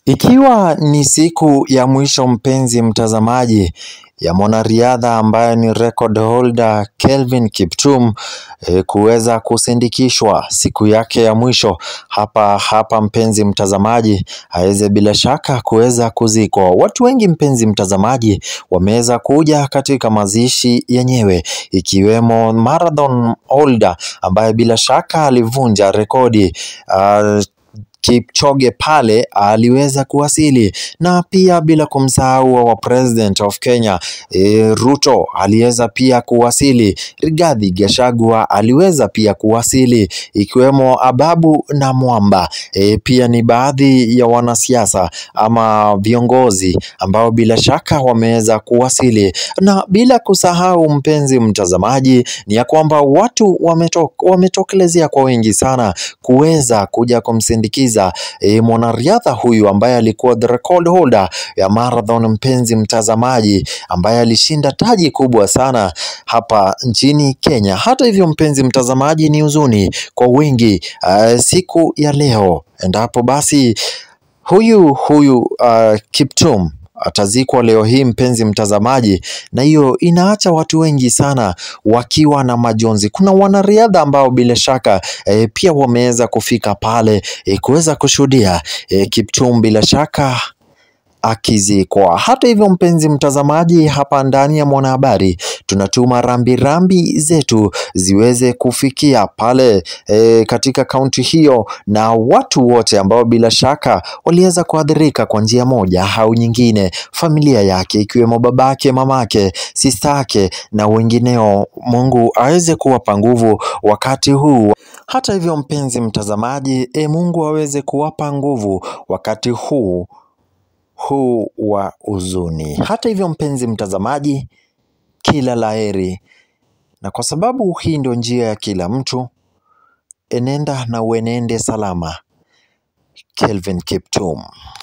Ikiwa ni siku ya mwisho mpenzi mtazamaji ya mwanariadha ambaye ni record holder Kelvin Kiptum e, kuweza kusindikishwa siku yake ya mwisho hapa hapa, mpenzi mtazamaji, aweze bila shaka kuweza kuzikwa. Watu wengi mpenzi mtazamaji, wameweza kuja katika mazishi yenyewe, ikiwemo marathon holder ambaye bila shaka alivunja rekodi uh, Kipchoge pale aliweza kuwasili na pia bila kumsahau wa president of Kenya e, Ruto aliweza pia kuwasili. Rigathi Gachagua aliweza pia kuwasili, ikiwemo Ababu na Mwamba e, pia ni baadhi ya wanasiasa ama viongozi ambao bila shaka wameweza kuwasili, na bila kusahau mpenzi mtazamaji, ni ya kwamba watu wameto, wametokelezea kwa wengi sana kuweza kuja kumsindikiza E, mwanariadha huyu ambaye alikuwa the record holder ya marathon, mpenzi mtazamaji, ambaye alishinda taji kubwa sana hapa nchini Kenya. Hata hivyo, mpenzi mtazamaji, ni huzuni kwa wengi uh, siku ya leo, endapo basi huyu huyu uh, Kiptum atazikwa leo hii mpenzi mtazamaji, na hiyo inaacha watu wengi sana wakiwa na majonzi. Kuna wanariadha ambao bila shaka e, pia wameweza kufika pale e, kuweza kushuhudia e, Kiptum bila shaka akizikwa. Hata hivyo, mpenzi mtazamaji, hapa ndani ya Mwanahabari tunatuma rambirambi rambi zetu ziweze kufikia pale e, katika kaunti hiyo na watu wote ambao bila shaka waliweza kuathirika kwa njia moja au nyingine, familia yake ikiwemo babake, mamake, sistake na wengineo. Mungu aweze kuwapa nguvu wakati huu. Hata hivyo, mpenzi mtazamaji, e, Mungu aweze kuwapa nguvu wakati huu huu wa huzuni. Hata hivyo, mpenzi mtazamaji, kila laheri, na kwa sababu hii ndio njia ya kila mtu, enenda na uenende salama. Kelvin Kiptum.